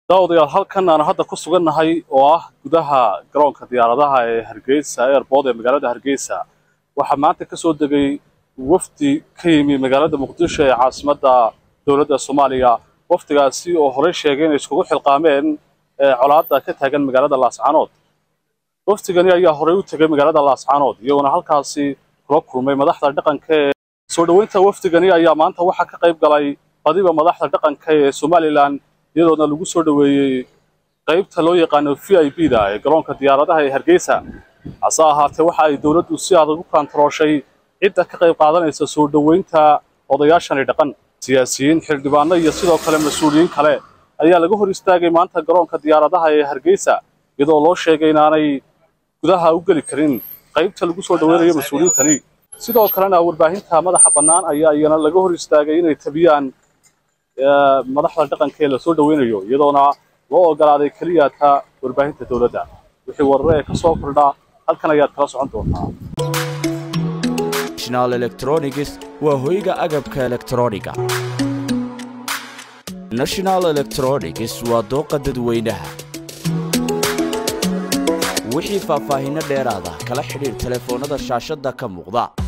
daawadayaal halkan aan hadda ku sugannahay oo ah gudaha garoonka diyaaradaha ee hargeysa airbood ee magaalada hargeysa waxaa maanta ka soo degay wafdi ka yimi magaalada muqdisho ee caasimadda dowladda soomaaliya wafdigaasi oo horey sheegay inay iskugu xilqaameen colaadda ka taagan magaalada laascaanood wafdigani ayaa horey u tegay magaalada laascaanood iyaguna halkaasi kula kulmay madaxda dhaqanka ee soo dhoweynta wafdigani ayaa maanta waxaa ka qayb galay badiba madaxda dhaqanka ee somalilan iyadoona lagu soo dhoweeyey qaybta loo yaqaano v i b da ee garoonka diyaaradaha ee hargeysa hase ahaatee waxa ay dowladdu si adag u kaantarooshay cidda ka qayb qaadanaysa soo dhoweynta odayaashani dhaqan siyaasiyiin xildhibaano iyo sidoo kale mas-uuliyiin kale ayaa laga hor istaagay maanta garoonka diyaaradaha ee hargeysa iyadoo loo sheegay inaanay gudaha u geli karin qaybta lagu soo dhoweynayo mas-uuliyiintani sidoo kalena warbaahinta madaxa bannaan ayaa iyana laga hor istaagay inay tabiyaan madaxda dhaqanka ee lasoo dhoweynayo iyadoona loo ogolaaday keliya ta warbaahinta dowladda wixii warare ee ka soo kordha halkan ayaad kala socon doontaa national electronics waa hoyga agabka elektrooniga national electronics waa dooqa dadweynaha wixii faahfaahinno dheeraada kala xidhiir telefoonnada shaashadda ka muuqda